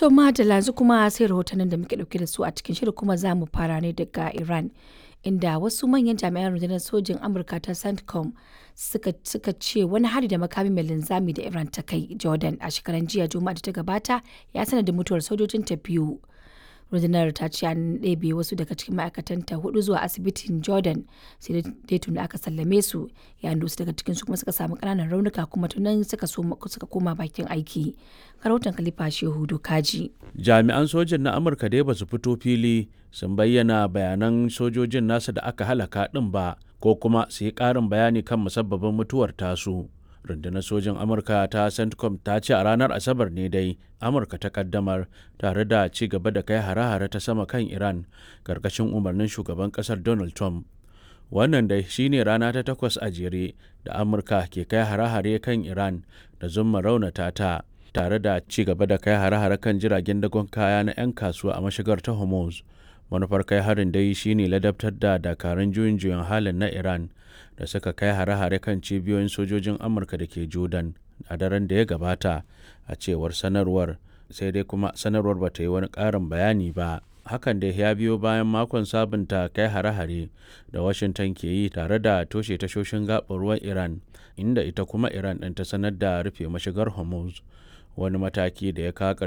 To Madalla yanzu kuma sai rahotannin da muke dauke da su a cikin shirin kuma za mu fara ne daga Iran. Inda wasu manyan jami'an rundunar sojin Amurka ta CENTCOM suka, suka ce wani hari da makami mai linzami da Iran ta kai Jordan a shekaran jiya Juma'a da ta gabata ya sanadin mutuwar sojojin ta biyu. rundunar ta ce an ɗebe wasu daga cikin ma'aikatanta hudu zuwa asibitin jordan sai dai tuni aka sallame su yayin da wasu daga cikin su kuma suka samu ƙananan raunuka kuma tunan suka suka koma bakin aiki karautan kalifa shehu dokaji jami'an sojin na amurka dai ba su fito fili sun bayyana bayanan sojojin nasa da aka halaka ɗin ba ko kuma su yi ƙarin bayani kan musabbabin mutuwar tasu rundunar sojin amurka ta centcom ta ce a ranar asabar ne dai amurka ta kaddamar tare da ci gaba da kai hare-hare ta sama kan iran karkashin umarnin shugaban kasar donald trump wannan dai shine rana ta takwas a jere da amurka ke kai hare-hare kan iran da zumma raunata ta tare da ci gaba da kai hare-hare kan jiragen dagon kaya na 'yan kasuwa a mashigar ta hormuz manufar kai harin dai shine ladabtar da dakarun juyin juyin halin na iran da suka kai hare-hare kan cibiyoyin sojojin amurka da ke jordan a daren da ya gabata a cewar sanarwar sai dai kuma sanarwar ba ta yi wani ƙarin bayani ba hakan da ya biyo bayan makon sabunta kai hare-hare da washington ke yi tare da toshe tashoshin gaɓar ruwan iran inda ita kuma iran ɗin ta sanar da rufe mashigar hormuz wani mataki da ya kawo